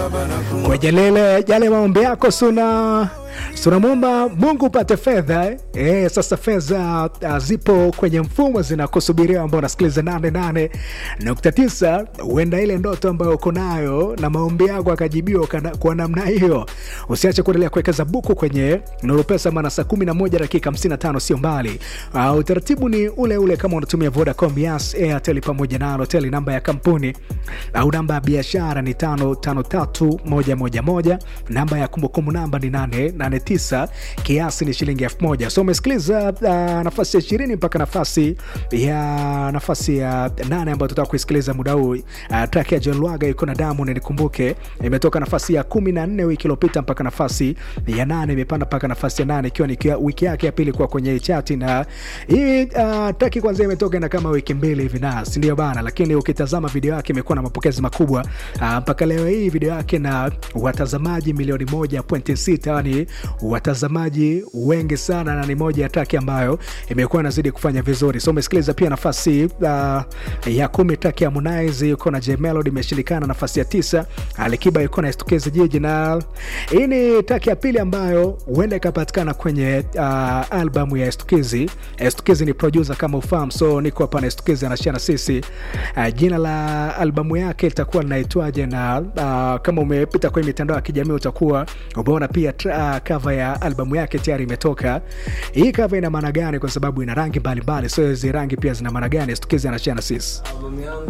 kwenye lile yale maombi yako suna tunamwomba Mungu upate fedha eh? Eh, sasa fedha uh, zipo kwenye mfumo zinakusubiria, ambao unasikiliza nane nane nukta tisa. Huenda ile ndoto ambayo uko nayo na maombi yako akajibiwa kana- kwa namna hiyo. Usiache kuendelea kuwekeza buku kwenye Nuru Pesa, maana saa kumi na moja dakika hamsini na tano sio mbali. Uh, utaratibu ni ule ule kama unatumia Vodacom, Yas, Airtel pamoja na Halotel. Namba ya kampuni au namba ya biashara ni tano tano tatu moja moja moja. Namba ya kumbukumbu namba ni nane nane tisa. Kiasi ni shilingi elfu moja. So umesikiliza uh, nafasi ya ishirini mpaka nafasi ya nafasi ya nane ambayo tutaka kuisikiliza muda huu. Uh, track ya John Lwaga iko na damu na nikumbuke, imetoka nafasi ya kumi na nne wiki iliyopita mpaka nafasi ya nane imepanda mpaka nafasi ya nane ikiwa ni kia- wiki yake ya pili kuwa kwenye chati, na hii uh, traki kwanza imetoka na kama wiki mbili hivi na si ndio bana, lakini ukitazama video yake imekuwa na mapokezi makubwa uh, mpaka leo hii video yake na watazamaji milioni moja pointi sita yani watazamaji wengi sana, na ni moja ya traki ambayo imekuwa inazidi kufanya vizuri. So umesikiliza pia nafasi uh, ya kumi traki ya Harmonize yuko na J Melody imeshindikana. Nafasi ya tisa Alikiba yuko na Estukizi Jiji, na hii ni traki ya pili ambayo huenda ikapatikana kwenye uh, albamu ya Estukizi. Estukizi ni producer kama ufahamu, so niko hapa na Estukizi anashia na sisi uh, jina la albamu yake litakuwa linaitwaje, na uh, kama umepita kwenye mitandao ya kijamii utakuwa umeona pia tra- uh, cover ya albamu yake tayari imetoka. Hii cover ina maana gani? Kwa sababu ina rangi mbalimbali, so hizi rangi pia zina maana gani? Estukizi anashia na sisi Albamu yangu